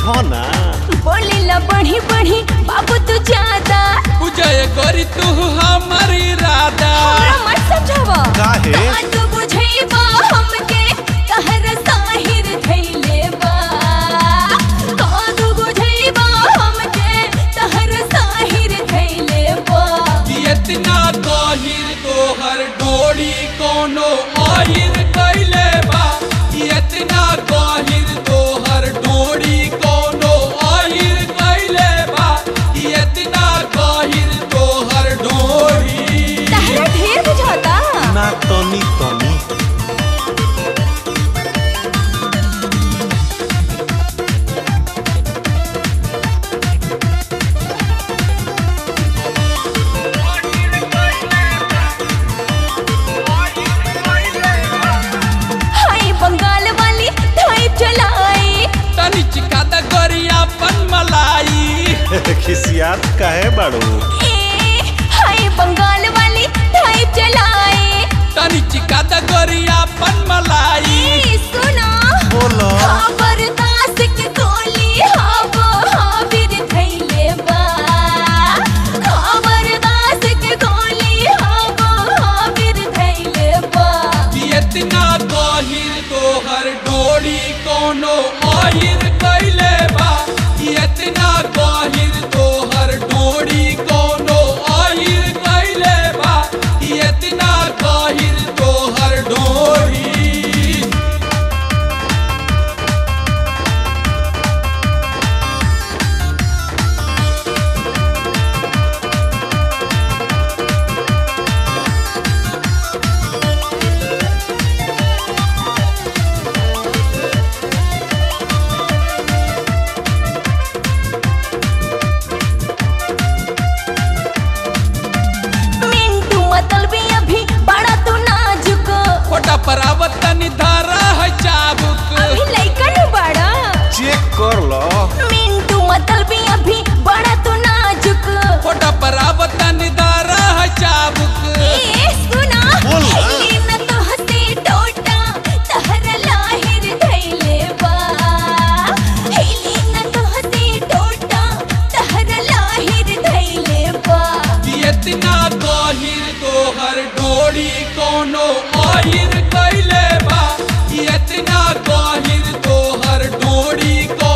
देखो ना बोलीला बढ़ी बढ़ी बाबू तू ज्यादा पूजय करी तू हमारी राधा हमरा मत समझावा काहे? का तू बुझैबा हमके कहर साहिर धैले बा का तू बुझैबा हमके कहर साहिर धैले बा कि इतना गहिर तोहर डोरी कोनो आहिर कैले बा कि इतना गहिर तोहर डोरी कोनो आहिर कैले बा कि इतना गहिर तोहर डोरी तहरा ढेर बुझाता ना तनी तनी हाय बंगाल वाली ढाई चलाई तनी चिका द गरिया पन मलाई खिसियात काहे बाड़ू ए हाय बंगाल वाली ढाई चलाई तनी चिका द गरिया पन मलाई ए सुना बोलो खबरदास के गोली हाबो हाबिर धैले बा खबरदास के गोली हाबो हाबिर धैले बा कि इतना गहिर तोहर डोरी कोनो आहिर कैले बा कि इतना गहिर तोहर डोरी कोनो आहिर कैले बा कि इतना गहिर तोहर डोरी मिंटू मतलबी अभी बड़ा तू नाजुक फोटा परावत तनी धारा है चाबुक अभी लइका नु बड़ा चेक कर लो मिंटू मतलबी अभी बड़ा तू नाजुक फोटा परावत तनी धारा है चाबुक ए सुना बोल ना। हल्ली न तो हंसी टोटा तहरा लाहिर धैले बा हल्ली न तो हंसी टोटा तहरा लाहिर धैले बा कि इतना गहिर तोहर डोरी कोनो आहिर कैले बा कि इतना गहिर तोहर डोरी को